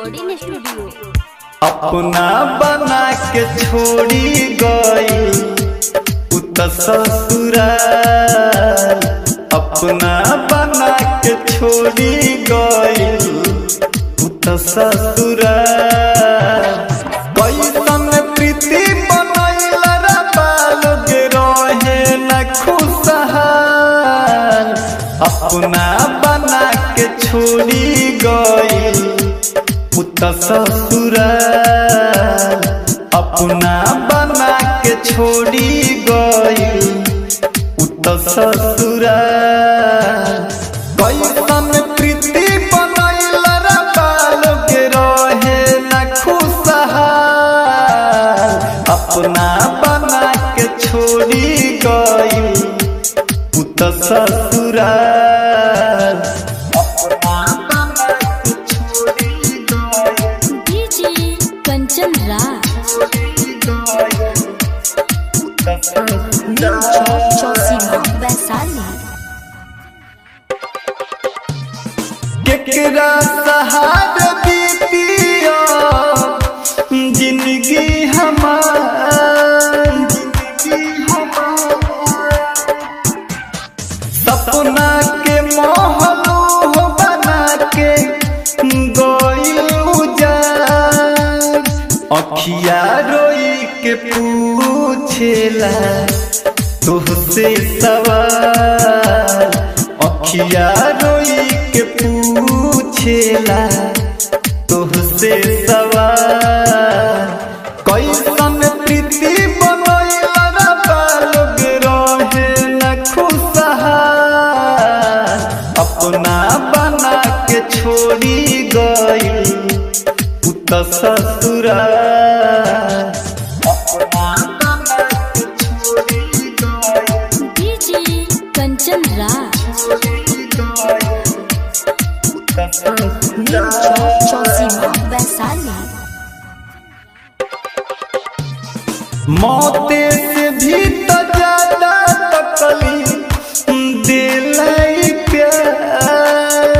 recording studio अपना बना के छोड़ी गई उत ससुराल अपना बना के छोड़ी गई उत ससुराल कैसन प्रीति बनैल रे बालोग रहे न खुशहाल अपना बना के छोड़ी गई पुत ससुराल अपना बना के छोड़ी गई पुत ससुराल कैसन प्रीति बनैल रे बालोग रहे न खुशहाल अपना बना के छोड़ी गई पुत ससुराल अपना बना के छोड़ी गई डीजे कंचन राज चौसीमा वैशाली केकरा सहार बीतिया जिंदगी हमार जिंदगी हमार सपना के महलो बना के गइल उजाड़ अखिया रोई के पूछेला तुहसे सवाल अखिया रोई के पूछेला तुहसे सवाल कैसन प्रीति बनैल रे बालोग रहे न खुशहाल अपना बना के छोड़ी गई पुत ससुराल अपना बना के छोड़ी गई डीजे कंचन राज चौसीमा वैशाली मौते से भी तो ज्यादा तकलीफ दिलाई प्यार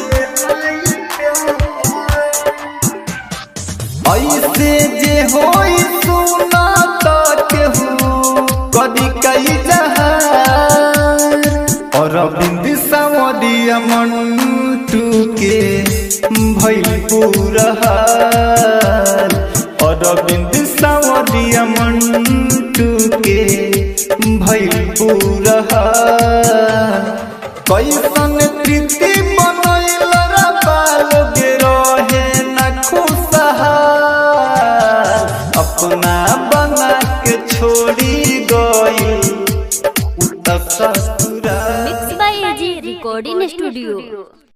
ऐसे जे होई सुना तो केहू कदी कई जहार और बिंद सावरिया मंटू के भइल पूरा हाल और बिंद सावरिया मंटू के भइल पूरा हाल कैसन प्रीति बनैल रे बालोग रहे न खुशहाल अपना बना के छोड़ी गई उत ससुराल mix by AG recording studio